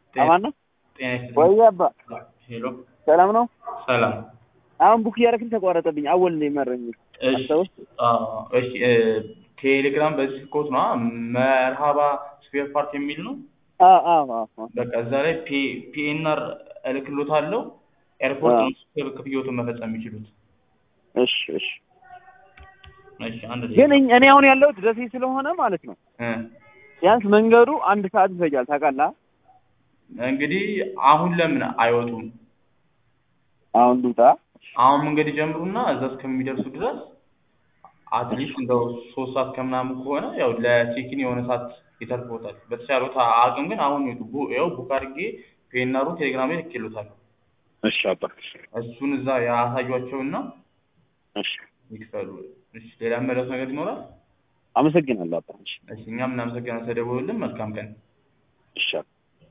አማን ነው ጤና ይስጥልኝ። ወይ አባ ሄሎ ሰላም ነው? ሰላም። አሁን ቡክ እያደረግን ተቋረጠብኝ። አወል ነው የመረኝ። እሺ አስታውስ? አዎ፣ እሺ እ ቴሌግራም በዚህ ኮት ነው መርሃባ ስፔር ፓርት የሚል ነው። አዎ አዎ አዎ በቃ እዛ ላይ ፒኤንአር እልክሎታለሁ። ኤርፖርት አዎ። ነው ስፔር ክፍያዎትን መፈጸም የሚችሉት። እሺ እሺ። እሺ አንድ ግን ደቂቃ እኝ- እኔ አሁን ያለሁት ደሴ ስለሆነ ማለት ነው እ ቢያንስ መንገዱ አንድ ሰዓት ይፈጃል። ታውቃለህ? እንግዲህ አሁን ለምን አይወጡም? አሁን ልውጣ። አሁን መንገድ ይጀምሩና እዛ እስከሚደርሱ ድረስ አትሊስት እንደው ሶስት ሰዓት ከምናምን ከሆነ ያው ለቼኪን የሆነ ሰዓት ይተርፎታል። በተቻሉት አቅም ግን አሁን ይውጡ። ቡ- ያው ቡክ አድርጌ ፔናሩ ቴሌግራም ላይ ልኬሎታለሁ። እሺ አባ። እሱን እዛ ያሳዩአቸውና እሺ ይክፈሉ። እሺ ሌላ መለስ ነገር ይኖራል? አመሰግናለሁ አባ። እሺ እሺ እኛም እናመሰግናለን ስለደወሉልን። መልካም ቀን። እሺ አባ።